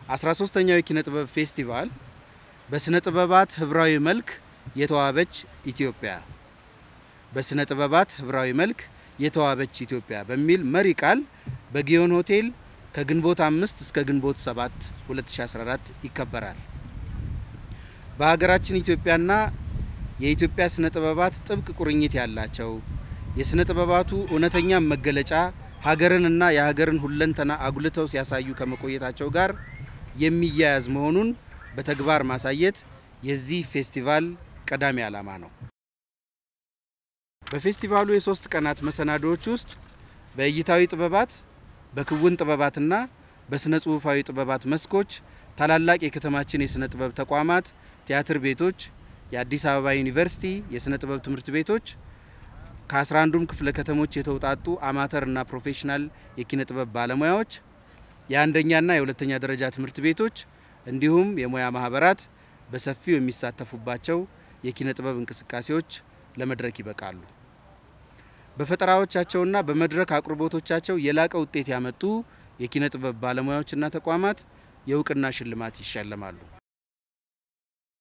13ኛው የኪነ ጥበብ ፌስቲቫል በስነ ጥበባት ህብራዊ መልክ የተዋበች ኢትዮጵያ በስነ ጥበባት ህብራዊ መልክ የተዋበች ኢትዮጵያ በሚል መሪ ቃል በጊዮን ሆቴል ከግንቦት አምስት እስከ ግንቦት ሰባት 2014 ይከበራል። በሀገራችን ኢትዮጵያና የኢትዮጵያ ስነ ጥበባት ጥብቅ ቁርኝት ያላቸው የስነ ጥበባቱ እውነተኛ መገለጫ ሀገርንና የሀገርን ሁለንተና አጉልተው ሲያሳዩ ከመቆየታቸው ጋር የሚያያዝ መሆኑን በተግባር ማሳየት የዚህ ፌስቲቫል ቀዳሚ ዓላማ ነው። በፌስቲቫሉ የሶስት ቀናት መሰናዶዎች ውስጥ በእይታዊ ጥበባት፣ በክውን ጥበባትና በስነ ጽሁፋዊ ጥበባት መስኮች ታላላቅ የከተማችን የስነ ጥበብ ተቋማት፣ ቲያትር ቤቶች፣ የአዲስ አበባ ዩኒቨርሲቲ የስነ ጥበብ ትምህርት ቤቶች ከአስራ አንዱም ክፍለ ከተሞች የተውጣጡ አማተርና ፕሮፌሽናል የኪነ ጥበብ ባለሙያዎች፣ የአንደኛና የሁለተኛ ደረጃ ትምህርት ቤቶች እንዲሁም የሙያ ማህበራት በሰፊው የሚሳተፉባቸው የኪነ ጥበብ እንቅስቃሴዎች ለመድረክ ይበቃሉ። በፈጠራዎቻቸውና በመድረክ አቅርቦቶቻቸው የላቀ ውጤት ያመጡ የኪነ ጥበብ ባለሙያዎችና ተቋማት የእውቅና ሽልማት ይሸለማሉ።